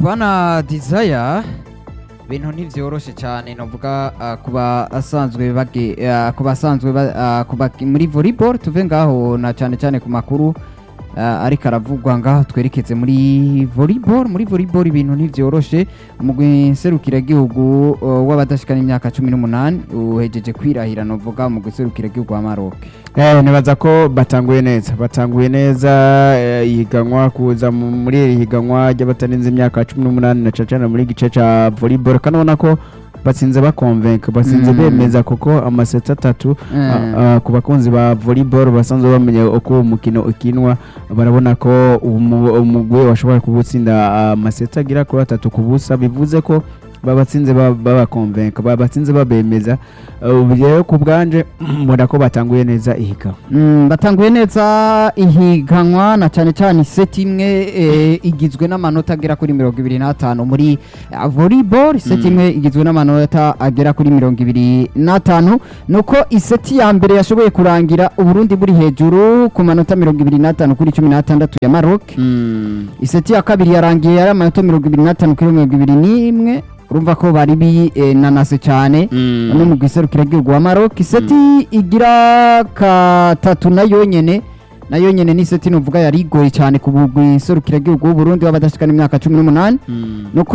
bana desire ibintu ntivyoroshe cyane novuga uh, kuba asanzwe bage uh, kuba asanzwe ba- uh, kuba muri volleyball tuve ngaho na cyane cyane ku makuru uh, ariko aravugwa ngaho twerekeze muri volleyball muri volleyball ibintu ntivyoroshe umugwi nserukiragihugu uh, w'abadashikana imyaka cumi n'umunani uhejeje kwirahira novuga umugwi nserukiragihugu wa Maroc Eh, nibaza ko batanguye neza batanguye neza eh, ihiganwa kuza mu- muri iri higanwa ry'abatarenze imyaka cumi n'umunani na cacana muri gice ca volleyball kandi ubona ko batsinze bakonvenka batsinze Mm. bemeza kuko amaseti atatu a- a, ku bakunzi ba volleyball basanzwe bamenya uko uwo mukino ukinwa barabona ko umu- umugwi washobora kuwutsinda amaseti agera kuri atatu ku busa bivuze ko babatsinze ba- babakonvenka babatsinze babemeza Uh, ubu rero ku bwanje mbona ko batanguye neza ihiganwa Mm, batanguye neza ihiganwa na cyane cyane iseti imwe eh, igizwe n'amanota agera kuri mirongo ibiri n'atanu muri uh, volleyball iseti Mm. imwe igizwe n'amanota agera kuri mirongo ibiri n'atanu nuko iseti ya mbere yashoboye kurangira uburundi buri hejuru ku manota mirongo ibiri n'atanu kuri cumi n'atandatu ya maroc iseti ya kabiri yarangiye yari amanota mirongo ibiri n'atanu kuri mirongo ibiri n'imwe urumva ko bari binanase cyane no mu giserukiragihugu wa Maroc iseti igira katatu nayo nyene nayo nyene ni iseti nuvuga yari igoye cyane ku giserukiragihugu w'u Burundi w'abadashikana imyaka cumi n'umunani nuko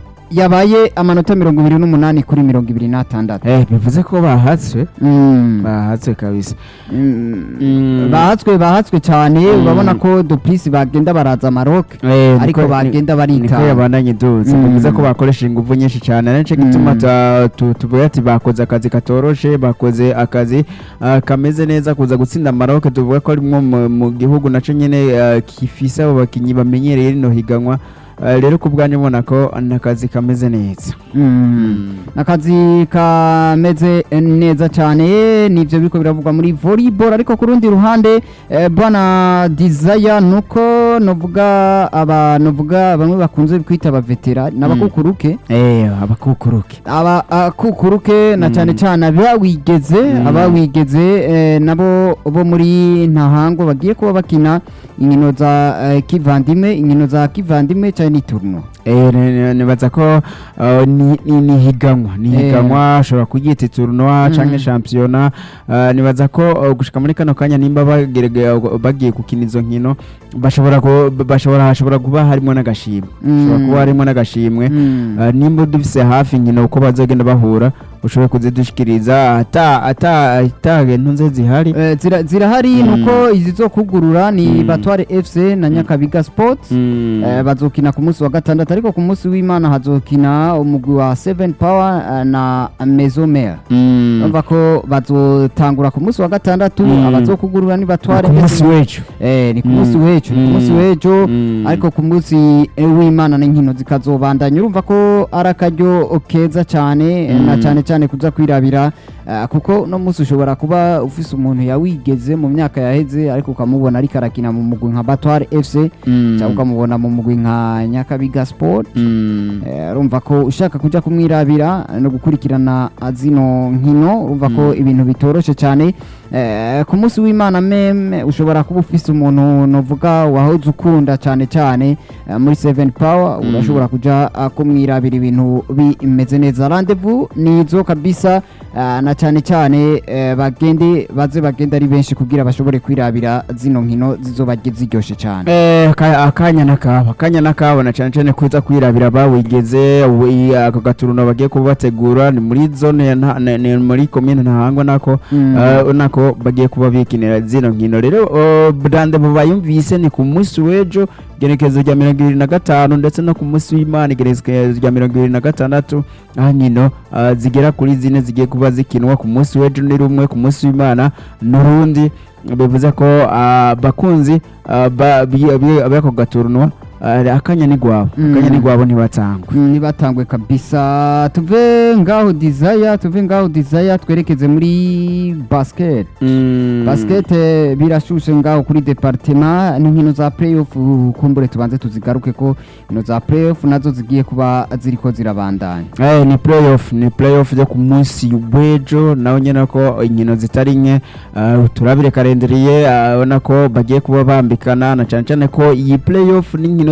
yabaye amanota mirongo ibiri n'umunani kuri mirongo ibiri n'atandatu eh bivuze ko bahatswe Mm. bahatswe kabisa Mm. Mm. bahatswe bahatswe cyane Mm. urabona ko duplisi bagenda baraza Maroc Eh, ariko niko- bagenda niko baritanga yabandanye iduze Mm. bivuze ko bakoresha ingufu nyinshi cyane ari nicyo gituma Mm. ta- tu- tuvuga ati bakoze akazi katoroshe bakoze akazi ah, kameze neza kuza gutsinda Maroc tuvuga ko ari mwo mu- mu gihugu naco nyene ah, gifise abo bakinyi bamenyereye rino higanwa Ah, rero ku bwanjye mbona ko ni akazi kameze neza Mm. akazi kameze neza cyane nivyo biriko biravugwa muri volleyball ariko ku rundi ruhande eh, bwana desire nuko novuga aba novuga bamwe bakunze kwita abavetera n'abakukuruke eh abakukuruke aba akukuruke na Mm. cyane cyane abawigeze Mm. abawigeze eh, nabo bo muri ntahango bagiye kuba bakina inkino za eh, kivandimwe inkino za kivandimwe cyane ni tournoi Eh, ni- ni- nibaza ko uh, ni ni- ni higanwa ni Eh. higanwa ashobora kuryita tournoi Mm. canke championnat uh, nibaza ko uh, gushika muri kano kanya nimba bagerege- bagiye gukina izo nkino bashobora ku- bashobora hashobora kuba harimo n'agashimwe hashobora Mm. kuba harimo n'agashimwe Mm. Uh, nimba dufise hafi inkino uko bazogenda bahura ushobore kuzidushikiriza ata ata ata ntunze zihari Eh, zira- zirahari Mm. nuko izi zo kugurura ni Mm. batware fc na nyakabiga sports Mm. Eh, bazokina ku munsi wa gatandatu ariko ku munsi w'imana hazokina umugwi wa seven power eh, na mesomer Mm. urumva ko bazotangura ku munsi wa gatandatu Mm. abazokugurura ni batware ku munsi FC. w'ejo Eh, ni ku Mm. munsi w'ejo ni ku munsi Mm. w'ejo Mm. ariko ku munsi eh, w'imana n'inkino zikazobandanya urumva ko ari akaryo keza cyane eh, na Mm. cyane cyane kuza kwirabira eh, kuko no munsi ushobora kuba ufise umuntu yawigeze mu myaka yaheze ariko ukamubona ariko arakina mu mugwi nka batware fc Mm. cyangwa ukamubona mu mugwi nka nyakabiga sport Mm. Eh, urumva ko ushaka kujya kumwirabira no gukurikirana zino nkino urumva ko Mm. ibintu bitoroshe cyane Eh, ku munsi w'imana meme ushobora kuba ufise umuntu novuga wahoze ukunda cyane cyane eh, muri seven power Mm. urashobora kujya ah, kumwirabira ibintu bimeze neza rendezvous nizo kabisa ah, na cyane cyane eh, bagende baze bagende ari benshi kugira bashobore kwirabira zino nkino zizoba ziryoshe cyane Eh, aka- akanya nakabo akanya nakabo na cyane cyane kuza kwirabira bawigeze wi- ako gaturuno bagiye kuba bategura ni muri zone ya nta- ni- ni muri komine ntahangwa nako Mm. eh, nako bagiye kuba bikinira zino nkino rero oh, brande bayumvise ni ku munsi w'ejo igenekerezo rya mirongo irindwi na gatanu ndetse no ku munsi w'imana igenekerezo rya mirongo irindwi na gatandatu aho nkino ah, zigera kuri zine zigiye kuba zikinwa ku munsi w'ejo ni rumwe ku munsi w'imana n'urundi bivuze ko ah, bakunzi ah, ba- bi- bi- b'ako gaturunwa ah, akanya ni gwabo Mm. akanya ni gwabo ntibatangwe Mm, nibatangwe kabisa tuve ngaho desire tuve ngaho desire twerekeze muri basket basket eh, birashushe ngaho kuri departement n'inkino za playoff uh, kumbure tubanze tuzigaruke ko inkino za playoff nazo zigiye kuba ziriko zirabandanya Eh, ni playoff ni playoff yo ku munsi w'ejo nawe nyine ko inkino zitari nke ah, turabire karenderiye ah, ubona ko bagiye kuba bambikana na cyane cyane ko iyi playoff n'inkino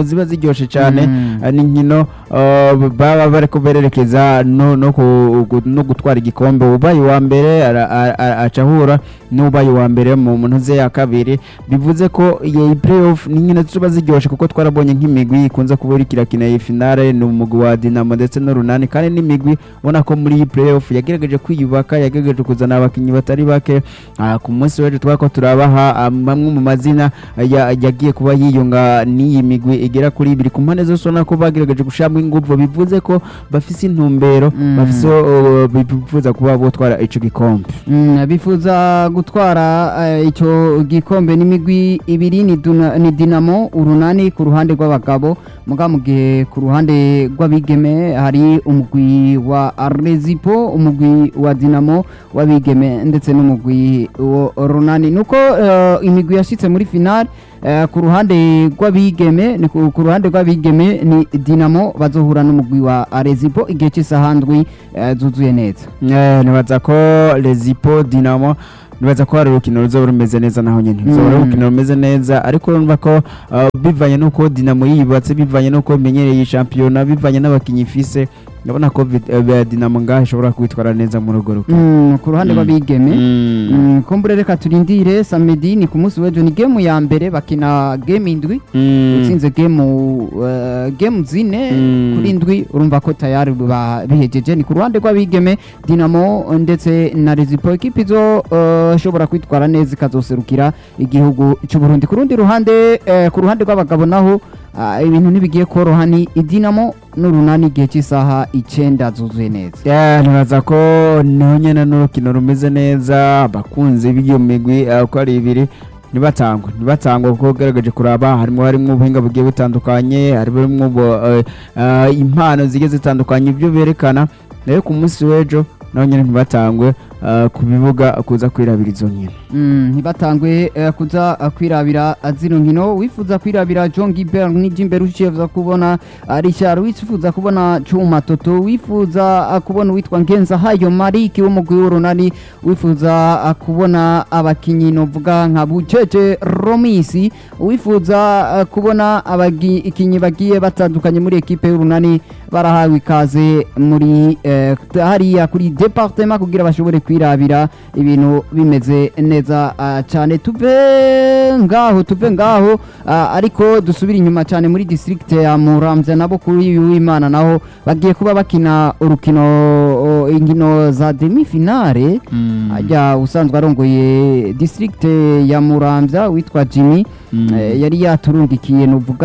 inkino ziba ziryoshe cyane Mm. eh, ni inkino eh, baba bariko bererekeza no no ku- gu- no gutwara igikombe ubaye uwa mbere ara- ara- ara- aca ahura n'ubaye uwa mbere mu muntu ze ya kabiri bivuze ko iyi playoff ni inkino ziba ziryoshe kuko twarabonye nk'imigwi ikunze kuba iriko irakina iyi finale ni umugwi wa Dinamo ndetse n'urunani kandi n'imigwi ubona ko muri iyi playoff yagerageje kwiyubaka yagerageje kuzana abakinnyi batari bake Ah, ku munsi w'ejo twako turabaha ah, bamwe mu mazina ya- yagiye kuba yiyunga n'iyi migwi igera kuri ibiri ku mpande zose ubona ko bagerageje gushiramo ingufu bivuze ko bafise intumbero Mm. bafise uh, bifuza kuba botwara ico gikombe Mm, bifuza gutwara eh, icyo gikombe n'imigwi ibiri ni Duna- ni dinamo urunani ku ruhande rw'abagabo muga mu gihe ku ruhande rw'abigeme hari umugwi wa rezipo umugwi wa dinamo w'abigeme ndetse n'umugwi wa runani nuko eh, imigwi yashitse muri finale eh, ku ruhande rw'abigeme ni ku ku ruhande rw'abigeme ni dinamo bazohura n'umugwi wa rezipo igihe cy'isaha ndwi eh, zuzuye neza Eh, nibaza ko Lezipo Dinamo nibaza ko hari urukino ruzoba rumeze neza naho nyene ruzoba ari Mm. urukino rumeze neza ariko urumva ko uh, bivanye n'uko Dinamo yibatse bivanye n'uko imenyereye iyi shampiyona bivanye n'abakinyi ifise ndabona ko vi- eh, Dinamo ngaho ishobora kwitwara neza muri urwo rukino Mm, ku ruhande Mm. rw'abigeme Mm. Mm, kumbure reka turindire samedi ni ku munsi w'ejo ni gemu ya mbere bakina game indwi Mm. utsinze gemu uh, gemu zine Mm. kuri indwi urumva ko tayari ba- bihejeje ni ku ruhande rw'abigeme dinamo ndetse na rezipo ekipi zo uh, ishobora kwitwara neza ikazoserukira igihugu cy'u Burundi ku rundi ruhande eh, ku ruhande rw'abagabo naho ah, ibintu ntibigiye koroha ni idinamo n'urunani igihe cy'isaha icenda zuzuye neza Yeah, nibaza ko niho nyene n'urukino rumeze neza abakunzi b'iyo migwi eh, uko ari ibiri ntibatangwe ntibatangwe kuko ugaragaje kuraba harimo harimo ubuhinga bugiye butandukanye harimo ubu- eh, eh, impano zigiye zitandukanye ibyo berekana nayo ku munsi w'ejo naho nyene ntibatangwe eh, ku bibuga kuza kwirabira izo nkino Mm, ntibatangwe eh, kuza eh, kwirabira eh, zino nkino wifuza kwirabira John Gilbert n'ijimbere ucifuza kubona eh, Richard wifuza kubona Chuma Toto wifuza eh, kubona uwitwa Ngenza Hayo Mariki w'umugwi w'urunani wifuza eh, kubona abakinyi novuga nka Bucece Romisi wifuza eh, kubona abakinyi bagiye batandukanye muri ekipe y'urunani barahawe ikaze muri eh, hariya kuri departement kugira bashobore kwirabira ibintu bimeze neza ah, cyane tuve ngaho tuve ngaho ah, ariko dusubire inyuma cyane muri district ya Muramvya nabo kuri uyu w'Imana naho bagiye kuba bakina urukino o, inkino za demi finale ajya usanzwe arongoye district ya Muramvya witwa Jimmy Mm. eh, yari yaturungikiye nuvuga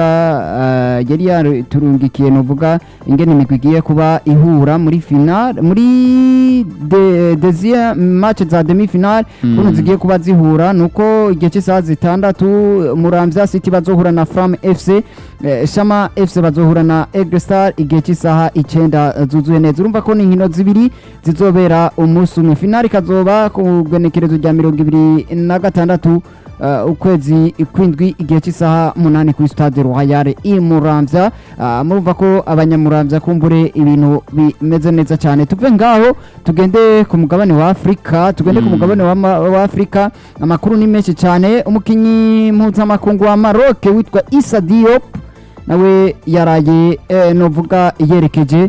eh, yari yaturungikiye nuvuga ingene imigwi igiye kuba ihura muri final muri de, deuxième match za demi final Mm. kuno zigiye kuba zihura nuko igihe cy'isaha zitandatu Muramvya City bazohura na Fram FC eh, Shama FC bazohura na Aigle Star igihe cy'isaha icenda eh, zuzuye neza urumva ko ni inkino zibiri zizobera umunsi umwe final ikazoba ku genekerezo rya mirongo ibiri na gatandatu uh, ukwezi kwindwi igihe cy'isaha munani kuri stade royal i muramvya uh, murumva ko abanyamuramvya kumbure ibintu bimeze neza cyane tuve ngaho tugende ku mugabane wa afurika tugende ku Mm. mugabane wa, ma- wa afurika amakuru ni menshi cyane umukinyi mpuzamakungu wa maroc witwa isa diop nawe yaraye eh, novuga yerekeje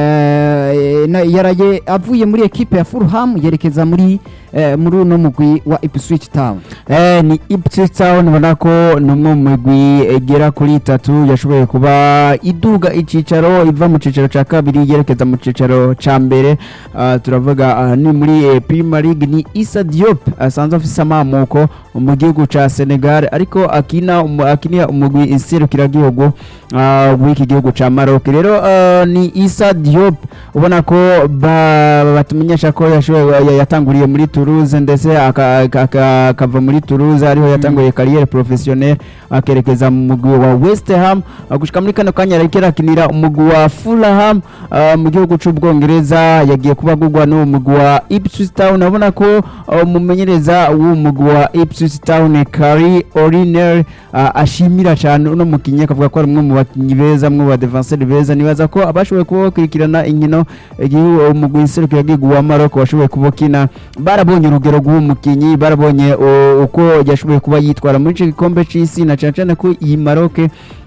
eh, na- yaraye avuye muri ekipe ya Fulham yerekeza muri eh, muri uno mugwi wa Ipswich Town Eh, ni Ipswich Town ubona ko ni umwe mu migwi igera kuri itatu yashoboye kuba iduga icicaro iva mu cicaro ca kabiri yerekeza mu cicaro ca mbere Ah, turavuga ah, ni muri eh, Premier League ni Issa Diop asanzwe afise amamuko mu gihugu ca Senegal ariko akina umu- akinira umugwi iserukiragihugu ah, w'iki gihugu ca Maroc rero ah, ni Issa Diop ubona ko ba- batumenyesha ko yashoboye ya- yatanguriye muri Toulouse ndetse aka- aka- aka- akava muri Toulouse ariho yatanguriye carrière professionnelle akerekeza mu mugwi wa West Ham ah, gushika muri kano kanya ariko arakinira umugwi wa Fulham ah, mu gihugu c'ubwongereza yagiye kuba agurwa n'uwo mugwi wa Ipswich Town urabona ko ah, umumenyereza w'uwo mugwi wa Ipswich Town Kari Oriner ashimira cyane uno mukinyi akavuga ko ari umwe mu bakinyi beza umwe mu badefenseri beza nibaza ko abashoboye kuba bakurikirana inkino igihe umugwi iserukiragihugu wa Maroc washoboye kuba ukina barabonye urugero rw'uwo mukinyi barabonye uh, uko yashoboye kuba yitwara muri ico gikombe c'isi na cane cane ko iyi Maroc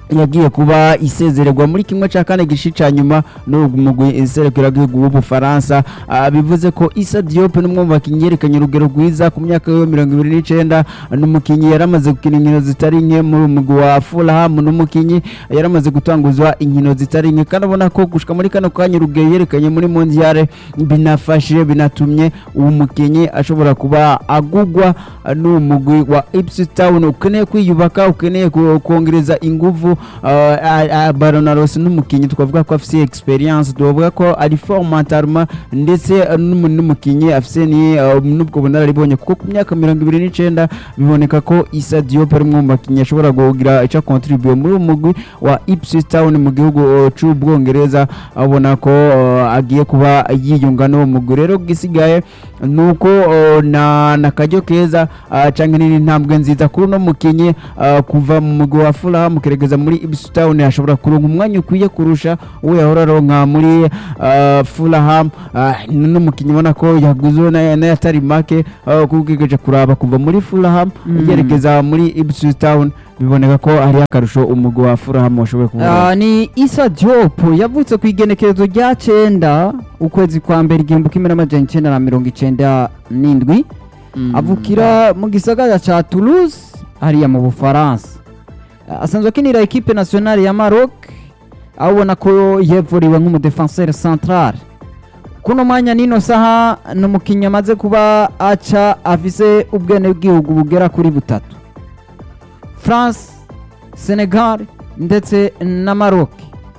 yagiye kuba isezererwa muri kimwe cya kane gishi cya nyuma n'umugwi iserukiragihugu w'ubufaransa Ah, bivuze ko Issa Diop ni umwe mu bakinnyi yerekanye urugero rwiza ku myaka yo mirongo ibiri n'icyenda ni umukinnyi yari amaze gukina inkino zitari nke muri uyu mugwi wa Fulham ni umukinnyi yari amaze gutanguzwa inkino zitari nke kandi ubona ko gushika muri kano kanya urugero yerekanye muri mondiale binafashije binatumye uwo mukinnyi ashobora kuba agugwa ah, n'uwo mugwi wa Ipswich Town ukeneye kwiyubaka ukeneye ku- kongereza inguvu Baronaros n'umukinnyi twavuga ko afite experience twavuga ko ari formatarma ndetse eh, n'umu- n'umukinnyi afite ni eh, n'ubwo bunararibonye kuko ku myaka mirongo ibiri n'icyenda biboneka ko Issa Diop ari umwe mu bakinnyi ashobora kugira icyo contribute muri uwo mugwi wa Ipswich Town mu gihugu eh, c'ubwongereza abona ko eh, agiye kuba yiyunga n'uwo mugwi rero gisigaye nuko eh, na na kajyo keza ah, canke ni intambwe nziza kuri uno mukinyi ah, kuva mu mugwi wa Fulham keregeza muri Ipswich Town ashobora kuronka umwanya ukwiye kurusha uwo yahora aronka muri ah, Fulham Ah, n'uno mukinyi ubona ko yaguzwe na- n'ayatari make ah, kuko ugejeje kuraba kuva muri Fulham Mm. yerekeza muri Ipswich Town biboneka ko ari akarusho umugwi wa Fulham washoboye kubona Ah, ni Issa Diop yavutse ku igenekerezo rya cenda ukwezi kwa mbere igihumbi kimwe n'amajana icenda na mirongo icenda n'indwi avukira mu gisagara ca Toulouse hariya mu Bufaransa Ah, asanzwe akinira equipe nationale ya Maroc aho ubona ko yevuriwe nk'umudefenseur central kuno mwanya nino saha ni umukinnyi amaze kuba aca afise ubwenegihugu bugera kuri butatu France Senegal ndetse na Maroc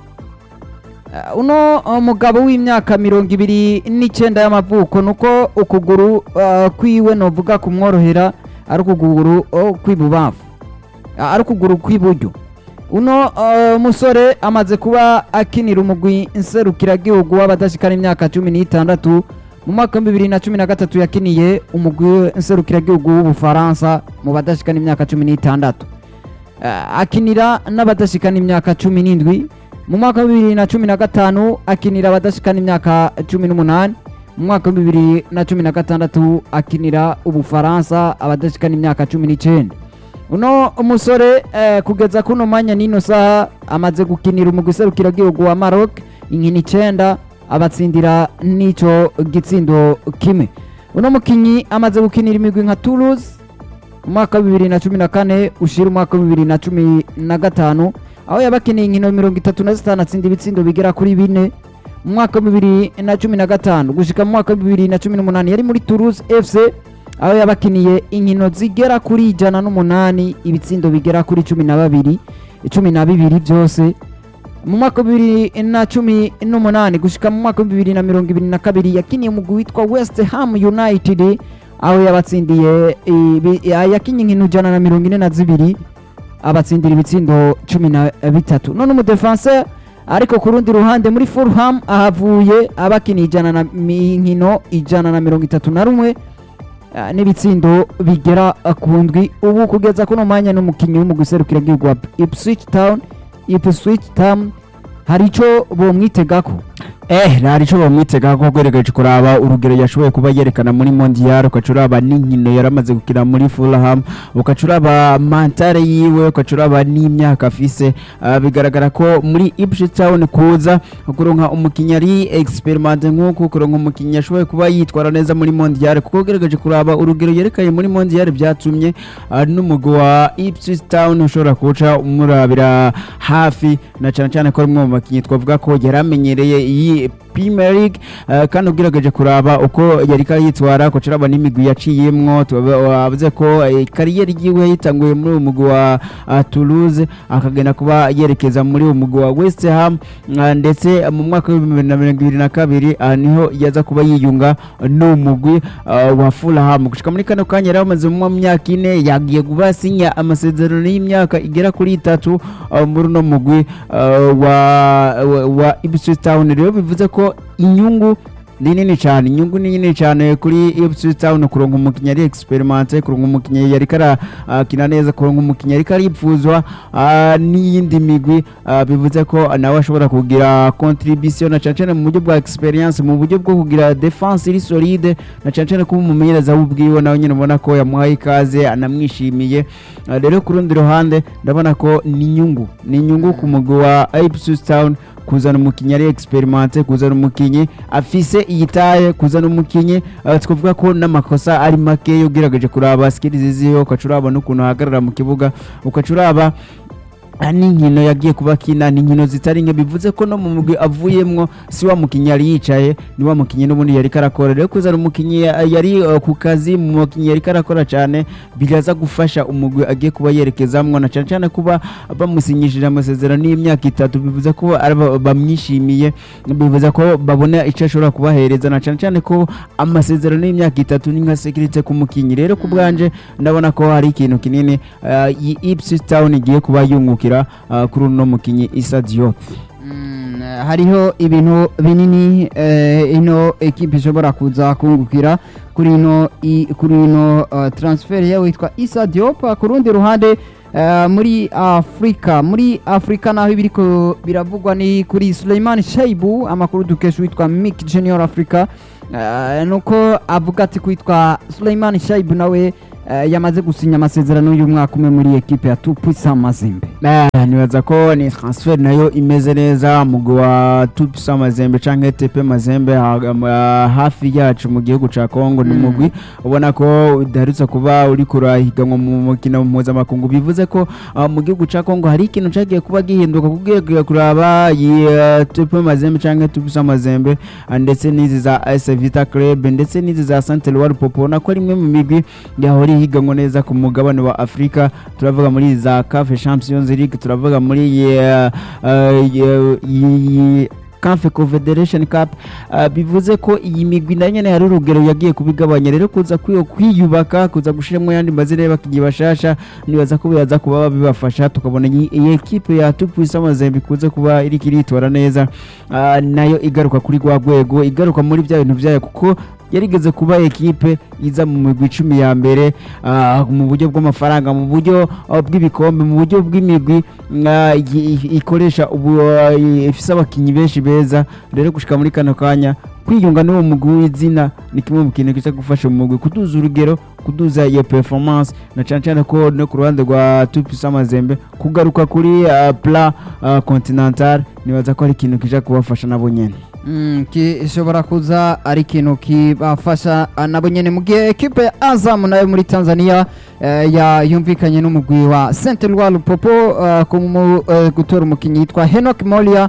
Uh, uno uh, mugabo w'imyaka mirongo ibiri n'icyenda y'amavuko nuko ukuguru uh, kwiwe novuga kumworohera ari ukuguru uh, kw'ibubamfu uh, ari ukuguru kw'iburyo uno uh, musore amaze kuba akinira umugwi nserukiragihugu w'abadashikana imyaka cumi n'itandatu mu mwaka wa bibiri na cumi na gatatu yakiniye umugwi nserukiragihugu w'ubufaransa mu badashikana imyaka cumi n'itandatu uh, akinira n'abadashikana imyaka cumi n'indwi mu mwaka wa bibiri na cumi na gatanu akinira abadashikana imyaka cumi n'umunani mu mwaka wa bibiri na cumi na gatandatu akinira ubufaransa abadashikana imyaka cumi n'icyenda uno umusore eh, kugeza kuno mwanya n'ino saha amaze gukinira umugwi serukiragihugu wa Maroc inkino icenda abatsindira n'ico gitsindo kimwe uno mukinyi amaze gukinira imigwi nka Toulouse umwaka wa bibiri na cumi na kane ushira umwaka wa bibiri na cumi na gatanu aho yabakiniye inkino mirongo itatu na zitanu atsinda ibitsindo bigera kuri bine mu mwaka wa bibiri na cumi na gatanu gushika mu mwaka wa bibiri na cumi n'umunani yari muri Toulouse FC aho yabakiniye inkino zigera kuri ijana n'umunani ibitsindo bigera kuri cumi na babiri cumi na bibiri byose mu mwaka wa bibiri na cumi n'umunani gushika mu mwaka wa bibiri na mirongo ibiri na kabiri yakiniye umugwi witwa West Ham United aho yabatsindiye ibi- yakinye inkino ijana na mirongo ine na zibiri abatsindira ibitsindo cumi na bitatu none umudefenseur ariko ku rundi ruhande muri Fulham ahavuye abakiniye ijana na mi- inkino ijana na mirongo itatu na rumwe ah, n'ibitsindo bigera ah, ku ndwi ubu kugeza kuno mwanya n'umukinnyi w'umugwi serukiragihugu wa Ipswich Town Ipswich Town hari ico bomwitegako eh ntari cyo bamwitega ko gweregeje kuraba urugero yashoboye kuba yerekana muri mondial ukacuraba n'inkino yaramaze gukina muri Fulham ukacuraba mantare yiwe ukacuraba n'imyaka afise Ah, bigaragara ko muri Ipswich Town kuza kuronka umukinnyi ari experiment nk'uko kuronka umukinnyi yashoboye kuba yitwara neza muri mondial kuko gweregeje kuraba urugero yerekanye muri mondial byatumye ah, n'umugwi wa Ipswich Town ushobora kuca umurabira hafi na cyane cyane ko ari umwe mu bakinnyi twavuga ko yari amenyereye iyi Premier League eh, kandi ugerageje kuraba uko yari yitwara ko ciraba n'imigwi yaciyemwo tubavuze ko eh, kariyeri yiwe yitanguye muri uwo mugwi wa ah, Toulouse akagenda kuba yerekeza muri uwo mugwi wa West Ham ah, ndetse mu mwaka w'ibihumbi bibiri na mirongo ibiri na kabiri ah, niho yaza kuba yiyunga n'uwo mugwi ah, wa Fulham gushika muri kano kanya yari amaze mu myaka ine yagiye kuba asinya amasezerano y'imyaka igera kuri itatu ah, muri uno mugwi ah, wa, wa, wa Ipswich Town rero bivuze ko inyungu ni nini cyane inyungu ni nini cyane kuri Ipswich Town kuronka umukinnyi ari experimente kuronka umukinnyi yari karakina neza kuronka umukinnyi yari karipfuzwa ah, n'iyindi migwi ah, bivuze ko nawe ashobora kugira contribution na cyane cyane mu buryo bwa experience mu buryo bwo kugira defense iri solide na cyane cyane kuba umumenyereza w'ubwiwe nawe nyine ubona ko yamuhaye ikaze anamwishimiye Ah, rero ku rundi ruhande ndabona ko ni inyungu ni inyungu ku mugwi wa Ipswich Town kuzana umukinnyi ari experimente kuzana umukinnyi afise iyitaye kuzana umukinnyi uh, twavuga ko n'amakosa ari make ugerageje kuraba skills ziwe ukaca uraba n'ukuntu ahagarara mu kibuga ukaca uraba ah, n'inkino yagiye kuba kina ni inkino zitari nke bivuze ko no mu mugwi avuyemwo si wa mukinnyi yari yicaye ni wa mukinnyi n'ubundi yari karakora rero kuzana umukinnyi ya- yari uh, ku kazi mu mukinnyi yari karakora cyane biraza gufasha umugwi agiye kuba yerekezamwo na cyane cyane kuba bamusinyishije amasezerano y'imyaka itatu bivuze ko ari ba- bamwishimiye bivuze ko babona icyo ashobora kubahereza na cyane cyane ko amasezerano y'imyaka itatu ni nka sekirite ku mukinnyi rero ku bwanje ndabona ko hari ikintu kinini uh, iyi Ipswich Town igiye kuba yungukira uh, kuri uno mukinnyi Issa Diop Mm, hariho ibintu binini eh, ino ekipe ishobora kuza kungukira kuri ino i- kuri ino uh, transfer ya witwa Issa Diop ku rundi ruhande eh, muri Afrika muri Afrika naho ibiriko biravugwa ni kuri Suleiman Shaibu amakuru dukesha witwa Mick Junior Africa eh, nuko avuga ati kwitwa Suleiman Shaibu nawe eh, yamaze gusinya amasezerano y'umwaka umwe muri ekipe ya Tupuisa Mazembe Ah, nibaza ko ni transfer nayo imeze neza mugwi wa Tupisa Mazembe canke TP Mazembe ha- ah, hafi yacu mu gihugu ca Kongo ni Mm. mugwi ubona ko udaherutse kuba uri kurahiganwa mu mukino mpuzamakungu bivuze ko ah, mu gihugu ca Kongo hari ikintu cagiye kuba gihinduka kugiye kuraba iyi ah, TP Mazembe canke Tupisa Mazembe ah, ndetse n'izi za AS Vita Club ndetse n'izi za Saint Eloi Popo ubona ko ari imwe mu migwi yahora ihiganwa neza ku mugabane wa Afrika turavuga muri za CAF Champions League turavuga muri iyi, uh, uh, iyi- iyi CAF Confederation Cup uh, bivuze ko iyi migwi na nyene hari urugero yagiye kubigabanya rero kuza kwiyo kwiyubaka kuza gushiramo yandi mazina y'abakinnyi bashasha nibaza ko biraza kuba bibafasha tukabona iyi iyi ekipe ya Tupuisa Mazembe ikuze kuba iriko iritora neza uh, nayo igaruka kuri rwa rwego igaruka muri bya bintu byayo kuko yarigeze kuba ekipe iza mu migwi icumi ya mbere ah, mu buryo bw'amafaranga mu buryo ah, bw'ibikombe mu buryo bw'imigwi ah, i- i- ikoresha ubu ah, ifise abakinnyi benshi beza rero gushika muri kano kanya kwiyunga n'uwo mugwi w'izina ni kimwe mu kintu kiza gufasha umugwi kuduza urugero kuduza iyo performance na cyane cyane ko no ku ruhande rwa Tupisa Mazembe kugaruka kuri ah, pla ah, continental nibaza ko ari ikintu kija kubafasha nabo nyene Mm, gishobora kuza ari ikintu kibafasha ah, nabo nyene mu gihe ekipe ya Azam nayo muri Tanzania eh, ya yumvikanye n'umugwi wa Saint Eloi Lupopo eh, ku mu- eh, gutora umukinnyi yitwa Henok Molia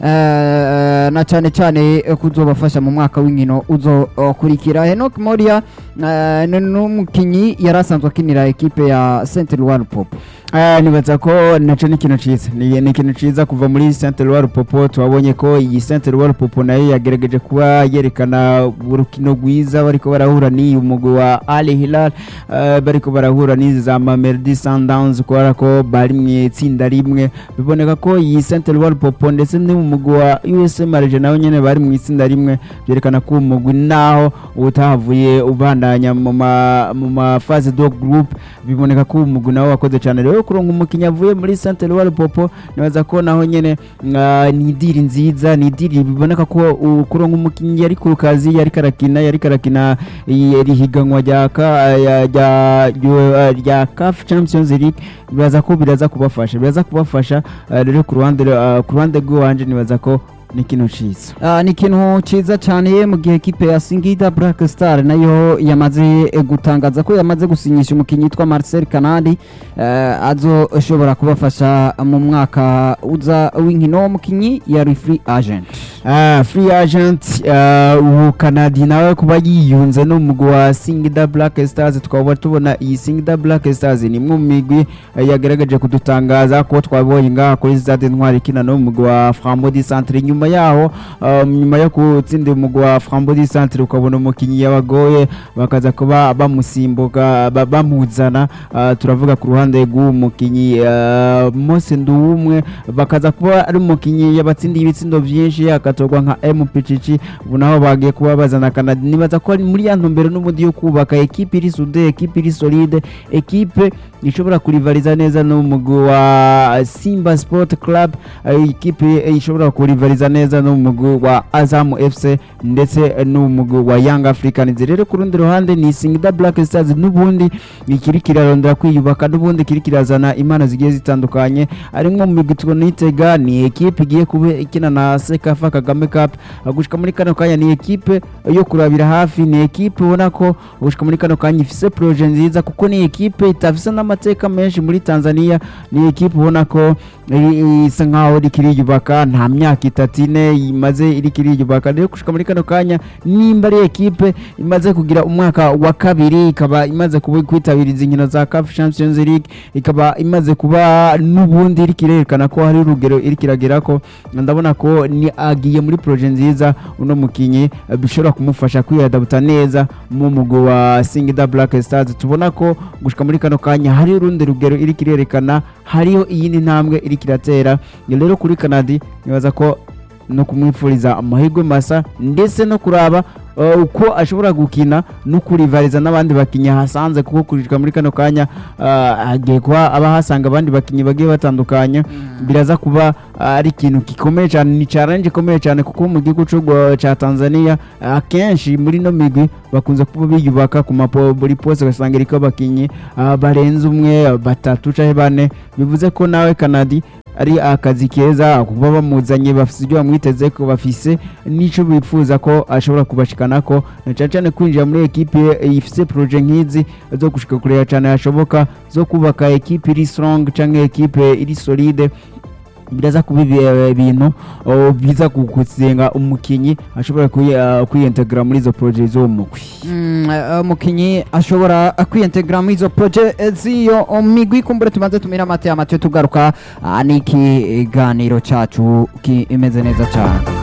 eh, na cyane cyane eh, kuzobafasha mu mwaka w'inkino uzokurikira Henok Molia eh, ni n'umukinnyi yari asanzwe akinira ekipe ya Saint Eloi Lupopo Ah, nibaza ko naco ni ikintu ciza ni ni ikintu ciza kuva muri Saint Eloi Lupopo twabonye ko iyi Saint Eloi Lupopo nayo yagerageje kuba yerekana urukino rwiza bariko barahura n'iyi umugwi wa Al Hilal eh, bariko barahura n'izi za Mamelodi Sundowns kubera ko bari mu itsinda rimwe biboneka ko iyi Saint Eloi Lupopo ndetse n'umugwi wa USM Alger nawe nyene bari mu itsinda rimwe byerekana ko umugwi naho utahavuye ubandanya mu ma mu ma phase do group biboneka ko umugwi nawe wakoze cyane rero kuronka umukinnyi avuye muri Saint Eloi Popo nibaza ko naho nyene ah, ni idiri nziza ni idiri biboneka ko uh, kuronka umukinnyi yari ku kazi yari karakina yari karakina iri higanwa rya ka- ya- rya rya- rya CAF Champions League bibaza ko biraza kubafasha biraza kubafasha ah, rero ku ruhande ah, ku ruhande rw'iwanje nibaza ko ni ikintu ciza Ah, ni ikintu cyiza cyane mu gihe ekipe ya Singida Black Star nayo yamaze eh, gutangaza ko yamaze gusinyisha umukinnyi witwa Marcel Kanadi eh, azoshobora kubafasha mu mwaka uza w'inkino umukinnyi yari free agent Ah, free agent ah, ubu kanadi nawe kuba yiyunze n'umugwi wa singida black stars twaba tubona iyi singida black stars ni imwe mu migwi eh, yagaragaje kudutangaza ko twabonye ngaha kuri stade ntwari ikina n'umugwi wa frambo centre nyuma yaho ah, nyuma yo gutsinda umugwi wa frambo centre ukabona umukinnyi yabagoye bakaza kuba bamusimbuka ba- bamuzana ah, turavuga ku ruhande rw'uwo mukinnyi ah, Mose Nduwumwe bakaza kuba ari umukinnyi yabatsindiye ibitsindo byinshi akaza hagatorwa nka MPCC ubu naho bagiye kuba bazana Canada nibaza ko ari muri ya ntumbero n'ubundi yo kubaka ekipe iri sude ekipe iri solide ekipe ishobora kurivariza neza n'umugwi wa Simba Sport Club eh, ikipe ishobora kurivariza neza n'umugwi wa Azam FC ndetse n'umugwi wa Young Africans rero ku rundi ruhande ni Singida Black Stars n'ubundi ikiri kirarondera kwiyubaka n'ubundi kiri kirazana impano zigiye zitandukanye arimwo mu migwi tunitega ni ekipe igiye kuba ikina na Sekafa Kagame Cup gushika muri kano kanya ni ekipe yo kurabira hafi ni ekipe ubona ko gushika muri kano kanya ifise projet nziza kuko ni ekipe itafise n'amateka menshi muri Tanzania ni ekipe ubona ko iri- isa nkaho iriko iriyubaka nta myaka itatu ine imaze iriko iriyubaka rero gushika muri kano kanya nimba ari ekipe imaze kugira umwaka wa kabiri ikaba imaze kuba kwitabira izi nkino za CAF Champions League ikaba imaze kuba n'ubundi iriko irerekana ko hari urugero iriko iragera ko ndabona ko ni agiye muri projet nziza uno mukinyi eh, bishobora kumufasha kwiyadabuta neza mu mugwi wa Singida Black Stars tubona ko gushika muri kano kanya hari urundi rugero iriko irerekana hariho iyindi ntambwe iriko iratera Iyo rero kuri Canada nibaza ko no kumwifuriza amahirwe masa ndetse no kuraba uh, uko ashobora gukina no kurivariza n'abandi bakinnyi hasanze kuko kurishika muri kano kanya uh, hagiye kuba aba hasanga abandi bakinnyi bagiye batandukanye biraza kuba uh, ari ikintu gikomeye cyane ni challenge ikomeye cyane kuko mu gihugu c'u Rwa- ca Tanzania akenshi muri no migwi bakunze kuba biyubaka ku mapo buri pose ugasanga iriko abakinnyi uh, barenze umwe batatu canke bane bivuze ko nawe Canadi ari akazi keza kuba bamuzanye bafise ibyo bamwiteze ko bafise n'ico bifuza ko ashobora kubashikana ko na cyane cyane kwinjira muri ekipe ifise projet nk'izi zo gushika kurera cyane hashoboka zo kubaka ekipe iri strong canke ekipe iri solide biraza kuba ibi- ibintu oh, biza kuzenga umukinyi ashobora kuyi- ah, kwiyintegra muri izo projet zo mugwi Mm, eh, umukinyi ashobora kwiyintegra muri izo proje z'iyo migwi kumbure tumaze tumira amate amate tugaruka ah, n'ikiganiro cacu kimeze neza cyane